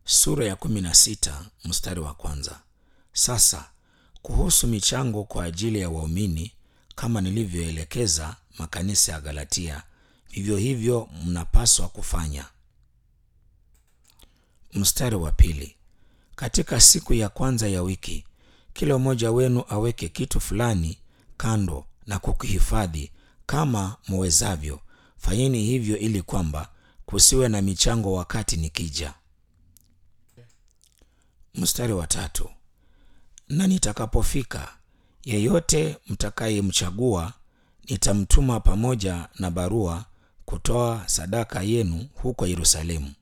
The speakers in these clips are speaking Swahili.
sura ya kumi na sita mstari wa kwanza. Sasa kuhusu michango kwa ajili ya waumini, kama nilivyoelekeza makanisa ya Galatia, vivyo hivyo mnapaswa kufanya. Mstari wa pili. Katika siku ya kwanza ya wiki, kila mmoja wenu aweke kitu fulani kando na kukihifadhi kama muwezavyo. Fanyeni hivyo ili kwamba kusiwe na michango wakati nikija. Mstari wa tatu. Na nitakapofika, yeyote mtakayemchagua nitamtuma pamoja na barua kutoa sadaka yenu huko Yerusalemu.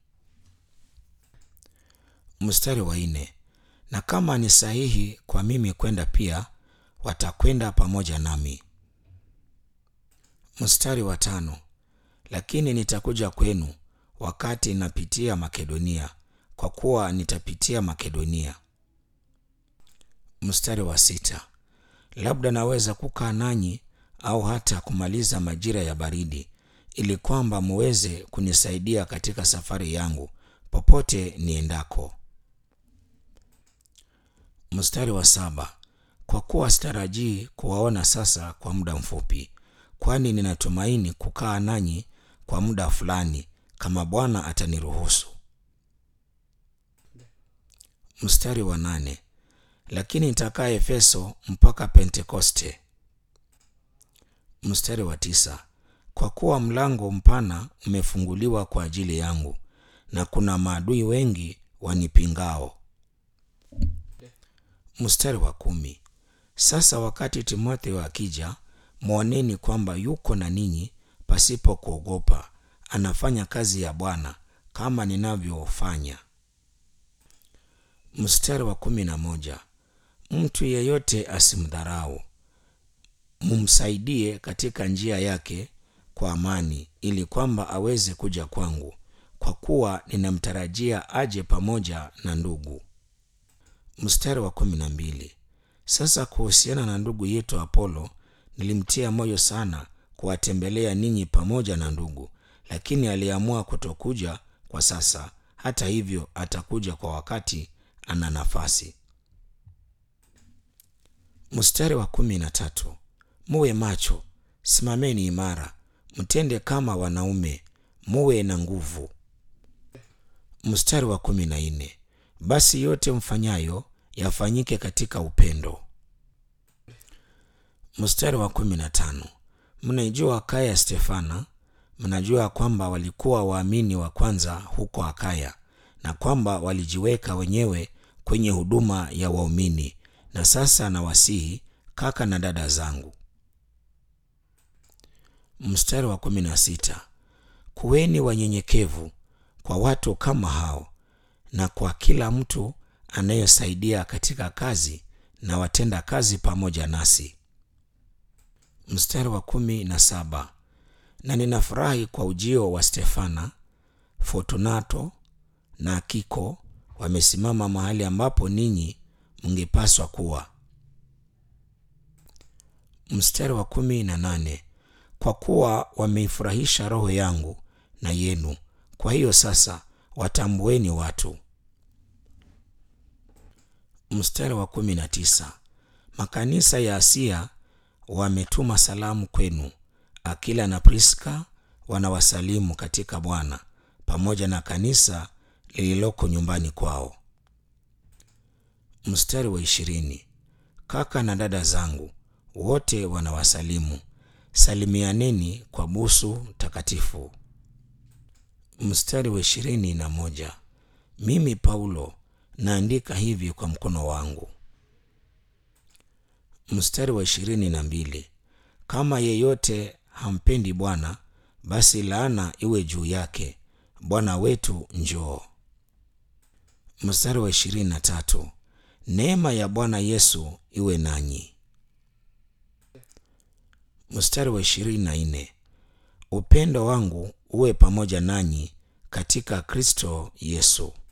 Mstari wa nne. Na kama ni sahihi kwa mimi kwenda pia, watakwenda pamoja nami. Mstari wa tano. Lakini nitakuja kwenu wakati napitia Makedonia, kwa kuwa nitapitia Makedonia. Mstari wa sita. Labda naweza kukaa nanyi au hata kumaliza majira ya baridi, ili kwamba muweze kunisaidia katika safari yangu popote niendako. Mstari wa saba. Kwa kuwa sitarajii kuwaona sasa kwa muda mfupi, kwani ninatumaini kukaa nanyi kwa muda fulani, kama Bwana ataniruhusu. Mstari wa nane. Lakini nitakaa Efeso mpaka Pentekoste. Mstari wa tisa. Kwa kuwa mlango mpana umefunguliwa kwa ajili yangu, na kuna maadui wengi wanipingao. Mstari wa kumi. Sasa wakati Timotheo akija, mwoneni kwamba yuko na ninyi pasipo kuogopa, anafanya kazi ya Bwana kama ninavyofanya. Mstari wa kumi na moja. Mtu yeyote asimdharau, mumsaidie katika njia yake kwa amani, ili kwamba aweze kuja kwangu, kwa kuwa ninamtarajia aje pamoja na ndugu. Mstari wa kumi na mbili. Sasa kuhusiana na ndugu yetu Apolo, nilimtia moyo sana kuwatembelea ninyi pamoja na ndugu, lakini aliamua kutokuja kwa sasa. Hata hivyo, atakuja kwa wakati ana nafasi. Mstari wa kumi na tatu. Muwe macho, simameni imara, mtende kama wanaume, muwe na nguvu. Mstari wa kumi na nne. Basi yote mfanyayo yafanyike katika upendo. Mstari wa kumi na tano. Mnaijua Akaya ya Stefana, mnajua kwamba walikuwa waamini wa kwanza huko Akaya na kwamba walijiweka wenyewe kwenye huduma ya waumini. Na sasa nawasihi kaka na dada zangu. Mstari wa kumi na sita. Kuweni wanyenyekevu kwa watu kama hao na kwa kila mtu anayesaidia katika kazi na watenda kazi pamoja nasi. Mstari wa kumi na saba. Na ninafurahi kwa ujio wa Stefana, Fortunato na Akiko wamesimama mahali ambapo ninyi mngepaswa kuwa. Mstari wa kumi na nane. Kwa kuwa wameifurahisha roho yangu na yenu, kwa hiyo sasa watambueni watu. Mstari wa kumi na tisa. Makanisa ya Asia wametuma salamu kwenu. Akila na Priska wanawasalimu katika Bwana, pamoja na kanisa lililoko nyumbani kwao. Mstari wa ishirini. Kaka na dada zangu wote wanawasalimu. Salimianeni kwa busu takatifu. Mstari wa ishirini na moja. Mimi Paulo naandika hivi kwa mkono wangu. Mstari wa ishirini na mbili. Kama yeyote hampendi Bwana, basi laana iwe juu yake. Bwana wetu njoo. Mstari wa ishirini na tatu. Neema ya Bwana Yesu iwe nanyi. Mstari wa ishirini na nne. Upendo wangu uwe pamoja nanyi katika Kristo Yesu.